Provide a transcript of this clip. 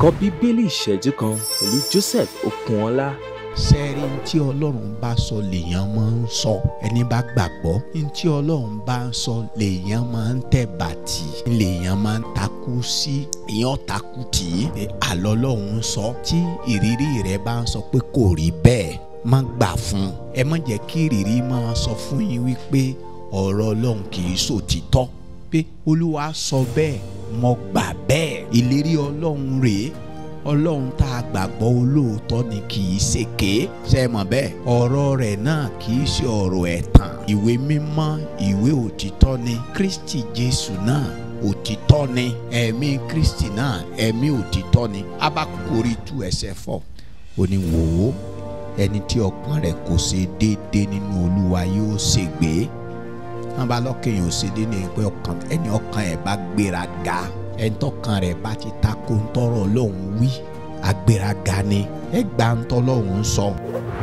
ẹ̀kọ́ bíbélì ìṣẹ́jú kan pẹ̀lú Joseph Okunọlá. sẹ́ẹ̀rí ní tí ọlọ́run bá sọ lèèyàn máa ń sọ ẹni bá gbàgbọ́ ní tí ọlọ́run bá ń sọ lèèyàn máa ń tẹ̀ bàtì lèèyàn máa ń takú sí èèyàn takú tì í pé àlọ́ ọlọ́run sọ tí ìrírí rẹ bá ń sọ pé kò rí bẹ́ẹ̀ má gbà fún un ẹ má jẹ́ kí ìrírí máa sọ fún yín wípé ọ̀rọ̀ ọlọ́run kì í sòtítọ́ pé olúwa sọ bẹ́ẹ̀ mo gbà bẹ́ẹ̀ ìlérí ọlọ́run rèé ọlọ́run tá a gbàgbọ́ olóòótọ́ ni kì í ṣèké ṣe mọ̀ bẹ́ẹ̀ ọ̀rọ̀ rẹ̀ náà kì í ṣe ọ̀rọ̀ ẹ̀tàn ìwé mímọ́ ìwé òtítọ́ ni kristi jésù náà òtítọ́ ni ẹ̀mí kristi náà ẹ̀mí òtítọ́ ni abakuri tú ẹsẹ̀ fọ́ ó ní wò ó ẹni tí ọkàn rẹ̀ kò ṣe déédéé nínú olúwa yóò ṣègbé wọn bá lọ́kẹ́yìn òṣèlú ní pé ọkàn ẹni ọkàn ẹ̀ bá gbéra ga ẹni tọkàn rẹ̀ bá ti ta ko ńtọ́rọ̀ lòun wí agbéraga ni ẹ gbà ńtọ́ lòun sọ